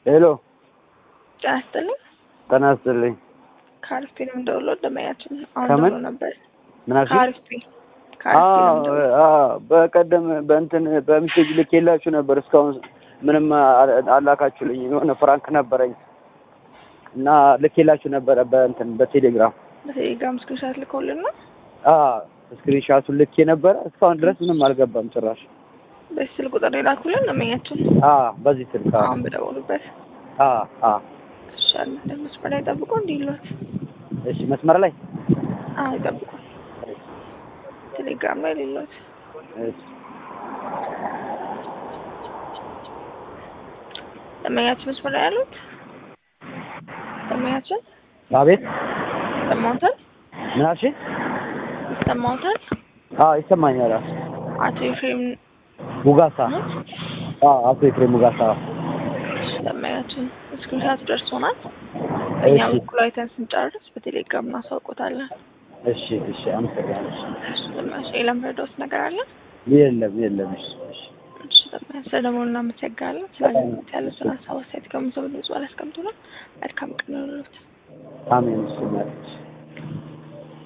ሄሎ ጤና ይስጥልኝ። ጤና ይስጥልኝ። ከአሪፍ ፊልም እንደውሎ ደመኛችን አሁን ከምን? ደውሎ ነበር። ምን አልሽኝ? ከአሪፍ ፊልም ከአሪፍ ፊልም አዎ ደውሎ አዎ፣ በቀደም በእንትን በሚሴጅ ልኬላችሁ ነበር። እስካሁን ምንም አ- አላካችሁልኝ። የሆነ ፍራንክ ነበረኝ እና ልኬላችሁ ነበረ በእንትን በቴሌግራም በቴሌግራም ስክሪንሻት ልከውልን ነው። ስክሪንሻቱን ልኬ ነበረ። እስካሁን ድረስ ምንም አልገባም ጭራሽ። በዚህ ስልክ ቁጥር የላኩልን ደመኛችን አ በዚህ ስልክ አ አሁን በደወሉበት አ አ ይሻል መስመር ላይ ጠብቆ እንዲህ ይሏት። እሺ፣ መስመር ላይ አዎ ይጠብቁ። ቴሌግራም ላይ ሌሎት እሺ፣ ደመኛችን መስመር ላይ ያሉት ደመኛችን አቤት ይሰማዎታል? ምን አልሽኝ? ይሰማዎታል? አዎ ይሰማኛል። አ አቶ ኤፍሬም ሙጋሳ ነው? አ አቶ ኤፍሬም ሙጋሳ ደመኛችን ስክሪንሻት ደርሶናል። በእኛ እሺ። በኩል አይተን ስንጨርስ በቴሌግራም እናሳውቆታለን። እሺ፣ እሺ፣ አመሰግናለሁ። ደመኛችን የለምረዳውት ነገር አለ? የለም የለም። እሺ፣ እሺ። እሺ ደመኛችን ስለደወሉ እናመሰግናለን። ስለዚህ ያሉትን ሀሳብ አስተያየት ከምሰብ ድምጽ ባላስቀምጡልን መልካም ቀን ይሁንልዎት። አሜን። እሺ ማለት